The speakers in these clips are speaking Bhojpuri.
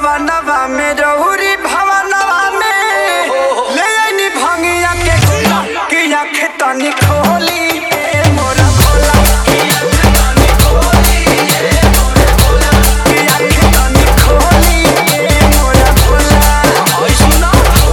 सवनवा में रहुरी भवनवा में ले आईनी भंगिया के गोला कि आँख तनी खोली ए मोरा भोला कि आँख तनी खोली ए मोरा भोला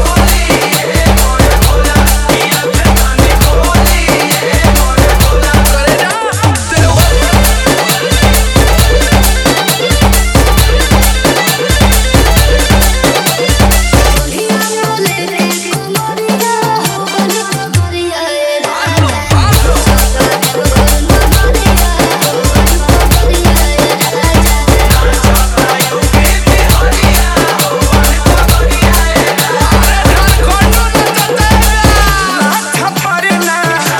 छपरना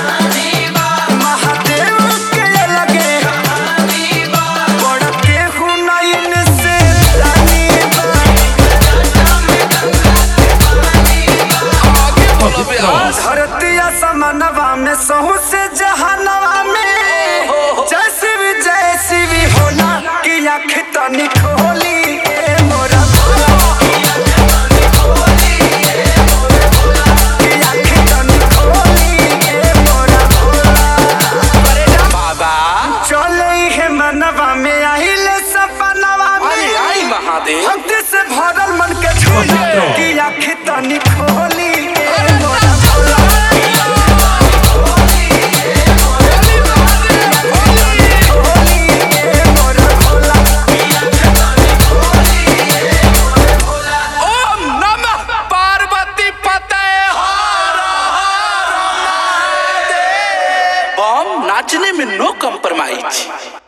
महादेव के लगे बड़ के हुनैन से रानी धरती असमनवा में सहू से जहानवा में जैसी भी जैसी भी होला कि आँख तनी खोली ए मोरा भोला कि आँख तनी खोली ए मोरा भोला बाबा चले हे मनवा में आइले सपनवा अरे में आई महादेव भक्ति से भरल मन के झूले कि आँख तनी खोली ए मोरा भोला खोली ए मोरा भोला ओम नमः पार्वती पते बम नाचने में नो कम्प्रोमाइज